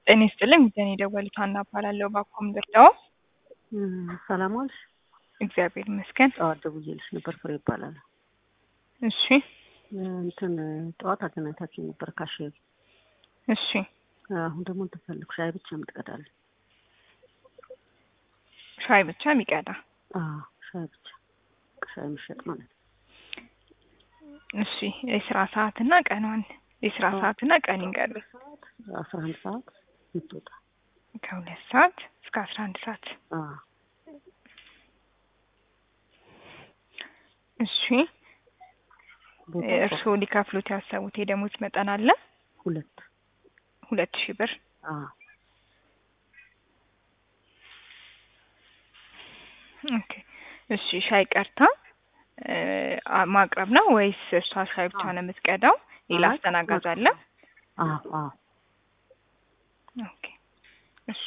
ጤና ይስጥልኝ ሚዛን የደወሉት ሀና እባላለሁ። ባኮም ልርዳው? ሰላም ዋልሽ? እግዚአብሔር ይመስገን። ጠዋት ደውዬልሽ ነበር። ፍሬ ይባላል። እሺ እንትን ጠዋት አገናኝታችሁ ነበር ካሼር። እሺ አሁን ደግሞ እንትን ፈለግኩ ሻይ ብቻ የምትቀዳለን። ሻይ ብቻ የሚቀዳ አዎ ሻይ ብቻ ሻይ የሚሸጥ ማለት ነው። እሺ የስራ ሰዓትና ቀኗን የስራ ሰዓትና ቀን ይንገሩ። ሰዓት አስራ አንድ ሰዓት የምትወጣ ከሁለት ሰዓት እስከ አስራ አንድ ሰዓት አዎ እሺ ቦታ እርስዎ ሊከፍሉት ያሰቡት የደሞዝ መጠን አለ? ሁለት ሁለት ሺህ ብር አዎ ኦኬ እሺ ሻይ ቀርታ እ ማቅረብ ነው ወይስ እሷ ሻይ ብቻ ነው የምትቀዳው? ሌላ አይ፣ አስተናጋጅ አለ? አዎ አዎ ኦኬ እሺ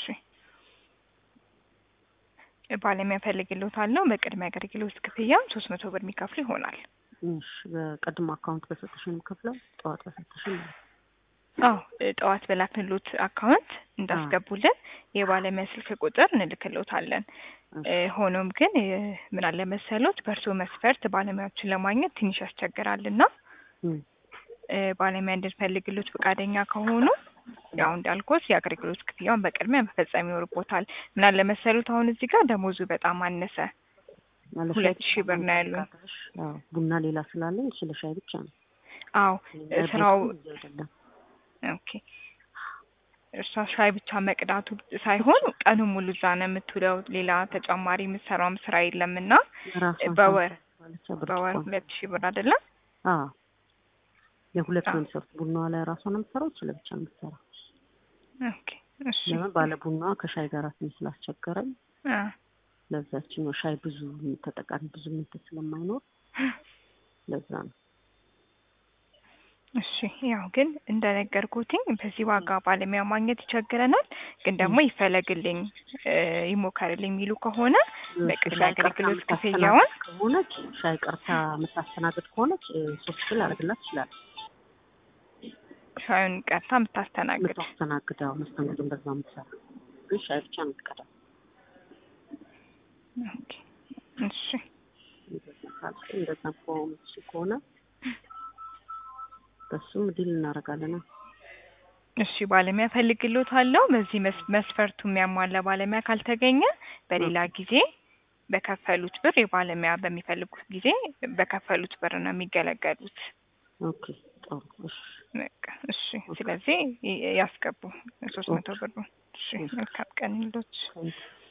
ባለሙያ እፈልግልዎታለሁ። በቅድሚያ አገልግሎት ክፍያ ሶስት መቶ ብር የሚከፍሉ ይሆናል። እሺ በቀድሞ አካውንት በሰጠሽን የምከፍለው ጠዋት በሰጠሽን ነው። አዎ ጠዋት በላክንሎት አካውንት እንዳስገቡልን የባለሙያ ስልክ ቁጥር እንልክሎታለን። እ ሆኖም ግን እ ምን አለ መሰሎት በእርስዎ መስፈርት ባለሙያዎችን ለማግኘት ትንሽ ያስቸግራልና እም፣ እ ባለሙያ እንድንፈልግሎት ፈቃደኛ ከሆኑ ያው እንዳልኩት የአገልግሎት ክፍያውን በቅድሚያ መፈጸም ይኖርቦታል። ምን አለ መሰሎት አሁን እዚህ ጋር ደሞዙ በጣም አነሰ። ማለት ሁለት ሻይ ሺህ ብር ነው ያሉኝ። ካለሽ፣ አዎ ቡና ሌላ ስላለኝ ስለ ሻይ ብቻ ነው። አዎ እ ስራው ቤቱ እዚህ አይደለም። ኦኬ እርሷ ሻይ ብቻ መቅዳቱ ሳይሆን ቀኑን ሙሉ እዛ ነው የምትውለው። ሌላ ተጨማሪ የምትሰራውም ስራ የለምና ራሷን በወር ባለቻ በወር ብርጭቆ ሁለት ሺህ ብር አይደለም? አዎ የሁለት ነው አዎ። የሚሰሩት። ቡናዋ ላይ ራሷ ነው የምትሰራው፣ እሱ ለብቻ ነው የምትሰራው። ኦኬ እሺ ለምን ባለ ቡናዋ ከሻይ ጋር ትንሽ ስላስቸገረኝ አ ለዛችኛው ሻይ ብዙ ተጠቃሚ ብዙ ምንት ስለማይኖር ለዛ ነው። እሺ ያው ግን እንደነገርኩትኝ በዚህ ዋጋ ባለሙያ ማግኘት ይቸግረናል። ግን ደግሞ ይፈለግልኝ እ ይሞከርልኝ የሚሉ ከሆነ በቅድሚያ ሻይ ቀርታ አገልግሎት የምታስተናግድ ክፍያውን ከሆነች ሻይ ቀርታ የምታስተናግድ ከሆነች እ ሶስት ሺህ ላደርግላት ይችላል። ሻዩን ቀርታ የምታስተናግድ የምታስተናግደው መስተንግዶን በዛ የምትሰራ ግን ሻይ ብቻ ነው የምትቀዳው። ኦኬ እሺ እንደዛ ካልሽ እንደዛ ከሆነ ከሆነ በሱም ዲል እናደርጋለን። እሺ ባለሙያ ፈልግሎታለሁ። በዚህ መስ- መስፈርቱ የሚያሟላ ባለሙያ ካልተገኘ በሌላ ጊዜ በከፈሉት ብር የባለሙያ በሚፈልጉት ጊዜ በከፈሉት ብር ነው የሚገለገሉት። ኦኬ ጥሩ እሺ በቃ እሺ። ስለዚህ ይ- ያስገቡ ሶስት መቶ ብር። እሺ መልካም ቀን ይሎት። ታንኪ